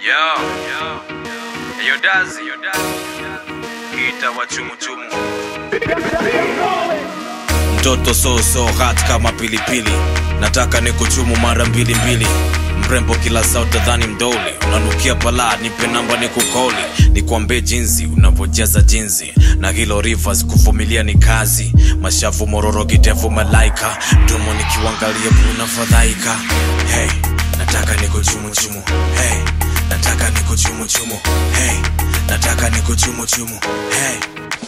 Yo, yo, dazi, kita wa chumuchumu mtoto soso hat kama pilipili nataka ni kuchumu mara mbili mbili mrembo kila saa utadhani mdoli unanukia balaa nipe namba ni kukoli nikwambie jinsi unavyojaza jinsi na hilo rivers kuvumilia ni kazi mashavu mororo kitevu malaika mdomo nikiwangalia kuna fadhaika hey, nataka ni kuchumuchumu hey, nataka ni kuchumuchumu hey, nataka ni kuchumuchumu hey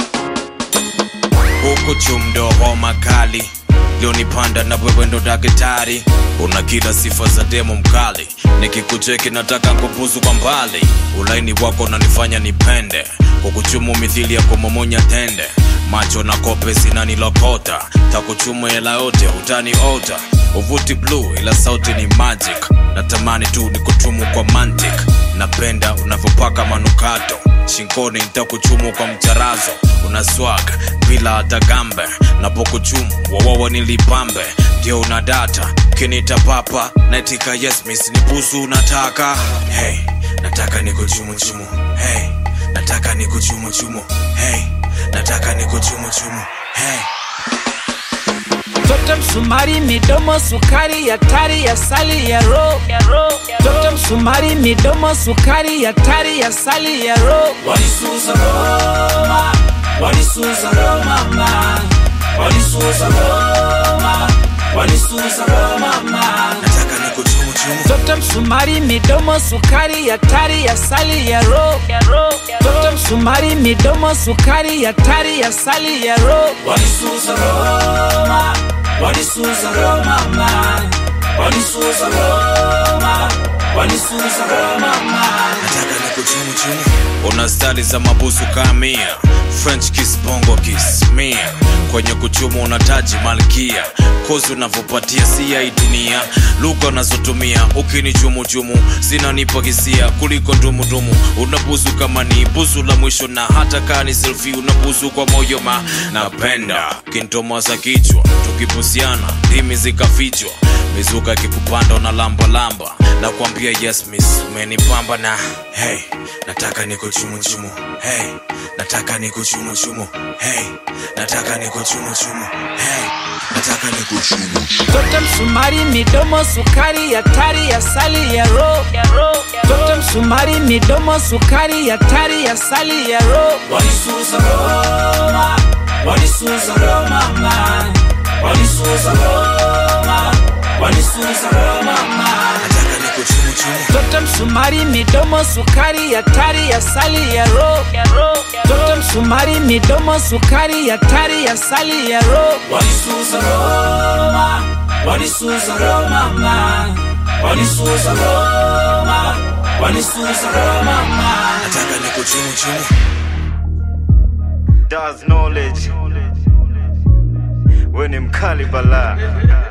huku chumdo homa kali lionipanda na wewe ndo daktari una kila sifa za demo mkali nikikucheki nataka kupuzu kwa mbali ulaini wako unanifanya nipende kukuchumu mithili ya kumomonya tende macho na kope zinanilokota takuchumu hela yote utaniota uvuti blue ila sauti ni magic natamani tu ni kutumu kwa mantic napenda unavyopaka manukato shingoni nitakuchumu kwa mcharazo una swag bila hata gambe napokuchumu wawawa nilipambe ndio una data kinita papa naitika yes miss ni busu unataka hey, nataka nikuchumuchumu hey, nataka nikuchumuchumu hey, nataka nikuchumuchumu hey. Toto msumari midomo sukari ya tari ya sali ya ro Toto msumari midomo sukari ya tari ya sali ya ro Walisuza Roma, walisuza Roma ma, walisuza Roma, walisuza Roma ma. nataka nikuchumuchumu Toto msumari midomo sukari ya tari ya sali ya ro Toto msumari midomo sukari ya tari ya sali ya ro Walisuza Roma, walisuza Roma ma, walisuza Roma, walisuza Roma ma. nataka nikuchumuchumu una stali za mabusu kamia french kiss bongo kiss mia kwenye kuchumu unataji malkia kozi unavyopatia si ya hii dunia lugha unazotumia ukinichumuchumu zinanipa hisia kuliko ndumudumu unabusu kama ni busu la mwisho na hata kaa ni selfi unabusu kwa moyo ma napenda kintomaza kichwa tukibusiana ndimi zikafichwa mizuka ikikupanda una lamba lamba na kuambia yes miss umenipamba na hey nataka nikuchumuchumu hey nataka nikuchumuchumu hey nataka nikuchumuchumu hey nataka nikuchumu Toto msumari midomo sukari ya tari ya sali ya ro Toto msumari midomo sukari ya tari ya sali ya ro Walisuza Roma, walisuza Roma ma, walisuza Roma, walisuza Roma ma. nataka nikuchumuchumu Toto msumari midomo sukari ya tari ya sali ya ro Toto msumari midomo sukari ya tari ya sali ya ro Walisuza Roma, walisuza Roma ma, walisuza Roma, walisuza Roma ma. nataka nikuchumuchumu does knowledge we ni mkali balaa